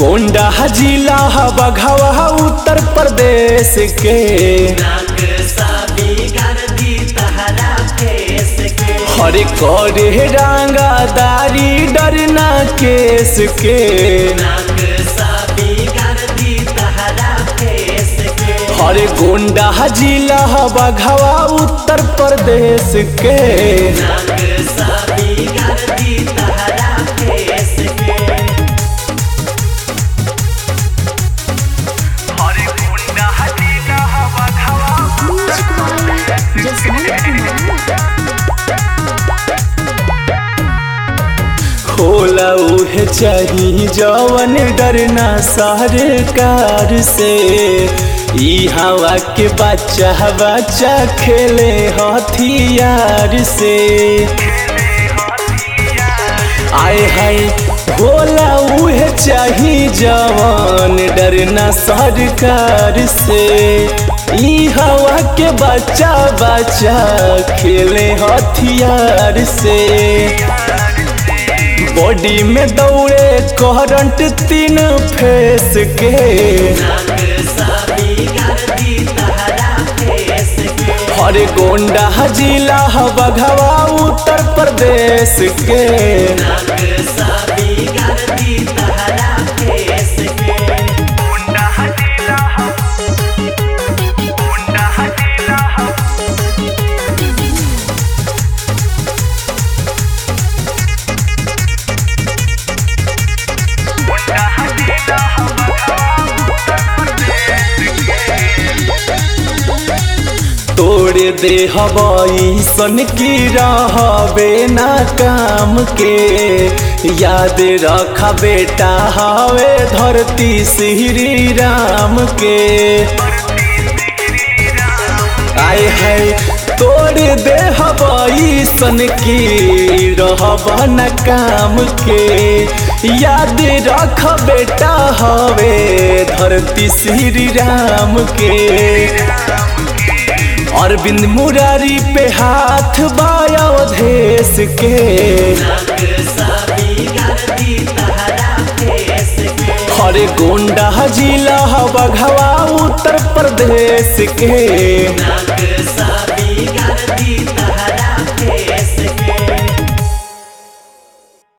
गोंडा जिला बघवा उत्तर प्रदेश के नाक साबी कर दी तहरा फेस के हरे करे रंगादारी डरना केस के नाक साबी कर दी तहरा फेस के हरे गोंडा जिला बघवा उत्तर प्रदेश के नाक साबी कर दी तहरा फेस के Music by Jasmine Kumar. होला उहे चाही जवन डरना सरकार से ई हवा के बच्चा बच्चा खेले हथियार से आए हाय होला उहे चाही जवान डरना सरकार से ई हवा के बच्चा बच्चा खेले हथियार से बॉडी में दौड़े करंट तीन फेस के नाक साबी कर दी तहरा फेस के हरे गोंडा जिला बघवा उत्तर प्रदेश के नाक साबी कर दी तहरा फेस के तोड़ दे हवाई सन की रहबे ना काम के याद रख बेटा हवे धरती श्री राम के आए है तोड़ दे हवाई सन की रहब न काम के याद रख बेटा हवे धरती श्री राम के अरविंद मुरारी पे हाथ बायोधेश के नाक साबी कर दी तहरा फेस के हरे गोंडा जिला बघवा उत्तर प्रदेश के नाक साबी कर दी तहरा